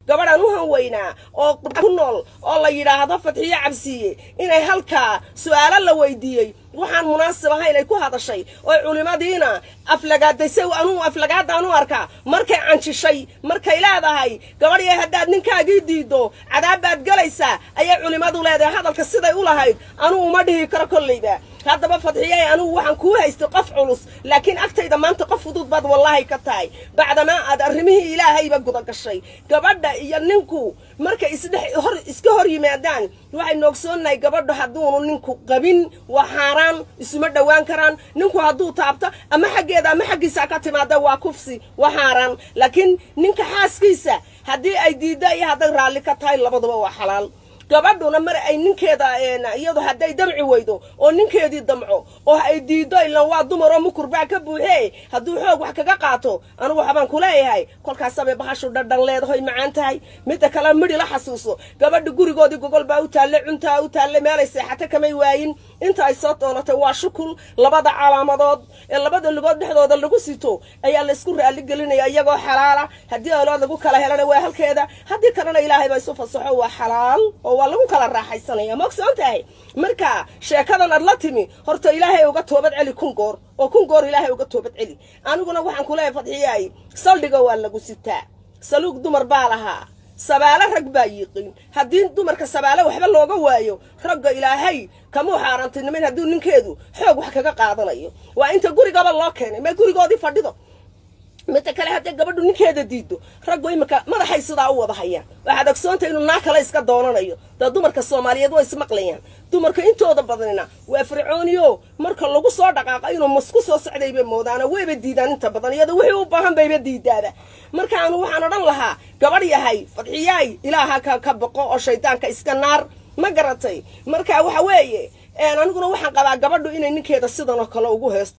gabadhan u hanweynaa oo ku nool oo la yidhaahdo fadxiyo cabsiiye inay halkaa su-aalo la weydiiyey waxaan munaasib ahayn ay ku hadashay oo culimadiina aflagaadaysay anuu aflagaadaan u arkaa markay canjishay markay leedahay gabadhya haddaad ninkaagii diiddo cadaab baad galaysaa ayay culimmadu leedahay hadalka siday u lahayd anuu uma dhihi karo kollayba haddaba fadxiyey anugu waxaan kuu haystay qof culus laakiin agtayda maanta qof fudud baad wallaahi ka tahay bacdamaa aad arrimihii ilaahayba guda gashay gabadha iyo ninku markay isdhex hor iska hor yimaadaan waxay noogsoonnahay gabadhu hadduunu ninku qabin waa xaaraan isuma dhowaan karaan ninku hadduu taabto ama xaggeeda ama xaggiisa ka timaada waa kufsi waa xaaraan laakiin ninka xaaskiisa haddii ay diiddo iyo hadday raalli ka tahay labaduba waa xalaal gabadhuna mar ay ninkeeda iyadu hadday damci weydo oo ninkeedii damco oo ay diiddo ilan waa dumar oo mukurbaa ka buuxee hadduu xoog wax kaga qaato anugu waxbaan ku leeyahay kolkaasabay bahashu dhadhan leedahoy macaan tahay midda kale midhi la xasuuso gabadha gurigoodii gogol baa u taalle cuntaa u taalle meelay seexato kamay waayin inta ay soo doonatay waa shukul labada calaamadood ee labada lugood dhexdooda lagu sito ayaa laysku raalli gelinaya iyagoo xalaala haddii alood lagu kala helana waa halkeeda haddii kalena ilaahay baa isu fasaxo waa xalaal oo waa lagu kala raaxaysanaya ma ogsoon tahay marka sheekadan ad la timi horta ilaahay uga toobad celi kun goor oo kun goor ilaahay uga toobad celi aniguna waxaan ku leeyahay fadxiyaay saldhiga waa lagu sitaa saluug dumar baa lahaa sabaalo rag baa yiiqin haddii dumarka sabaalo waxba looga waayo ragga ilaahay kamuu xaaraantinimayn hadduu ninkeedu xoog wax kaga qaadanayo waa inta gurigaba loo keenay ma gurigoodii fadhido midda kale haddii gabadhu ninkeeda diiddo raggu iminka madaxay sidaa u wada hayaan waxaad ogsoonta inuu naa kale iska doonanayo dee dumarka soomaaliyeed way ismaqlayaan dumarka intooda badanina waa fircooniyo marka lagu soo dhaqaaqo inuu masku soo socdayba moodaana wayba diidaan inta badan iyada wixii u baahan bayba diidaaba markaanu waxaan odhan lahaa gabadh yahay fadxiyaay ilaaha ka ka boqo oo shaydaanka iska naar ma garatay marka waxa weeye aniguna waxaan qabaa gabadhu inay ninkeeda sidan oo kale ugu heesto